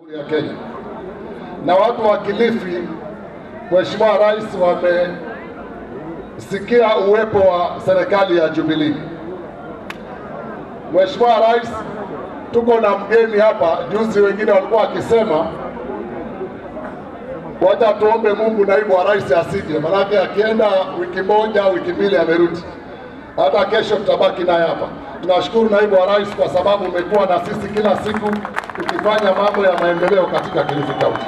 ya Kenya na watu wa Kilifi, Mheshimiwa Rais wamesikia uwepo wa serikali ya Jubilee. Mheshimiwa Rais, tuko na mgeni hapa. Juzi wengine walikuwa wakisema wacha tuombe Mungu naibu wa rais asije, manake akienda wiki moja wiki mbili amerudi. Hata kesho tutabaki naye hapa. Tunashukuru naibu wa rais kwa sababu umekuwa na sisi kila siku tukifanya mambo ya maendeleo katika Kilifi County.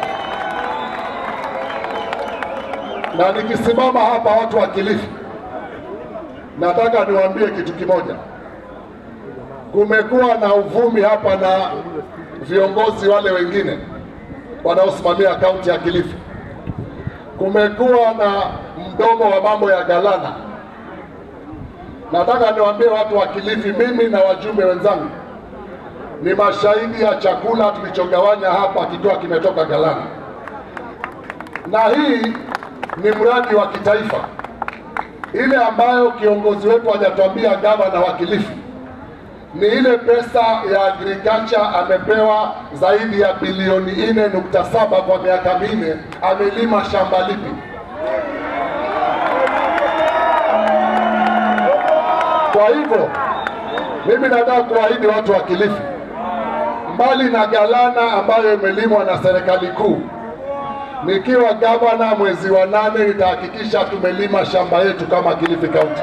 Na nikisimama hapa, watu wa Kilifi, nataka niwaambie kitu kimoja. Kumekuwa na uvumi hapa na viongozi wale wengine wanaosimamia kaunti ya Kilifi. Kumekuwa na mdomo wa mambo ya galana. Nataka niwaambie watu wa Kilifi, mimi na wajumbe wenzangu ni mashahidi ya chakula tulichogawanya hapa kikiwa kimetoka Galana, na hii ni mradi wa kitaifa, ile ambayo kiongozi wetu hajatuambia gavana wa Kilifi ni ile pesa ya agriculture amepewa zaidi ya bilioni 4.7 kwa miaka minne. Amelima shamba lipi? Kwa hivyo mimi nataka kuahidi watu wa Kilifi, mbali na Galana ambayo imelimwa na serikali kuu, nikiwa gavana mwezi wa nane nitahakikisha tumelima shamba yetu kama Kilifi County.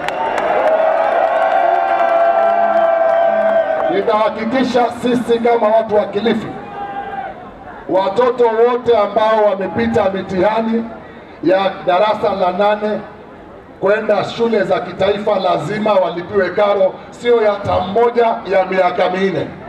Nitahakikisha sisi kama watu wa Kilifi, watoto wote ambao wamepita mitihani ya darasa la nane kwenda shule za kitaifa lazima walipiwe karo, sio ya hata mmoja ya miaka minne.